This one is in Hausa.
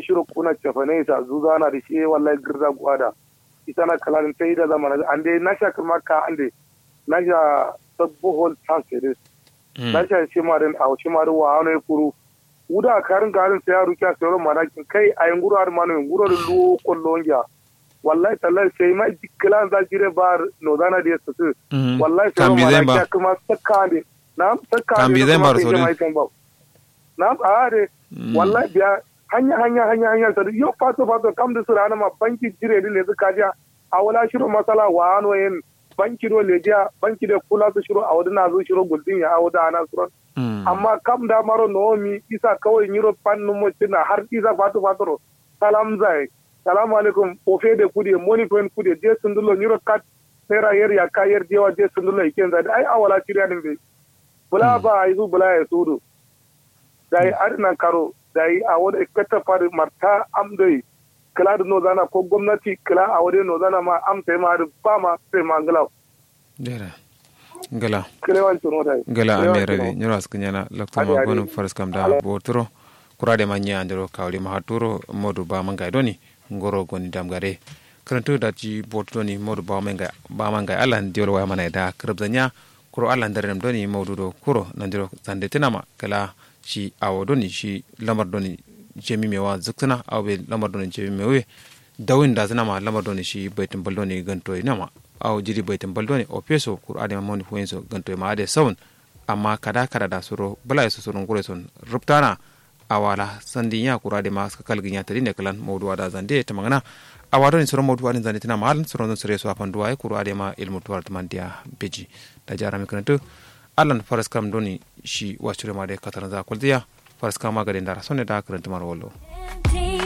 shiro kuna cefane sa zuza na da shi wallahi girza gwada ita na kalalin ta yi da zamana an dai na sha kuma ka an dai na sha sabbo hol tansiris na sha shi ma din a shi ma din wa hano kuru uda karin garin sai ya rukiya sai ron manakin kai a yin guru har ma no guru da lu kollonja wallahi tallahi sai ma dikkalan za jire bar no dana da su wallahi sai ron manakin kuma sakka ne na sakka Kambi zai bar so ne. na a de wallahi biya hanya hanya hanya hanya sa yo fato fato kam da sura ma banki jire ne su kaja a wala shiro masala wa ano yin banki do lejiya banki da kula su shiro a wadana zo shiro guldin ya awada ana suron amma kam da maro nomi isa kawai nyiro pannu mo tina har isa fato fato salam zai salamu alaikum ofe de kudi moni fen kudi je sundulo nyiro kat sera yer ya ka yer jewa je sundulo iken zai ai awala shirya din be bula ba ai zu bula ya sudu dai adina karo dai a wada ikkata fari marta amdai kala da no zana ko gwamnati kala a wade no zana ma am sai ma da ba ma sai ma ngala dera gala kilewan tuno dai gala amere de nyoro askanyana lakto ma gonu faras kam da botro kurade ma nyandiro kawli ma haturo modu ba manga doni ngoro goni damgare karantu da ji botro ni modu ba manga ba manga alan diol wa mana da krabzanya kuro alan darem doni modu do kuro nandiro sande tinama kala shi awo doni shi lamar doni jemi mewa zuktuna awe lamar doni jemi mewe dawin da zina ma lamar doni shi baitin baldoni ganto nama aw jiri baitin baldoni o peso kur ade moni fuenso ganto ma ade sawun amma kada kada da suro bala su surun gure son ruptana awala sandi ya kur ade ma ska kalgin ya tari ne kalan mawdu ada zande ta magana awado ni suro mawdu adin zande tina mal suro don sure so apan duwa kur ade ma ilmu tuwar tamandiya beji da jara mi kanatu allan faras kam doni shi wasure ma de kataran za kuldiya faras kama gadin dara sonne da karanta mar wallo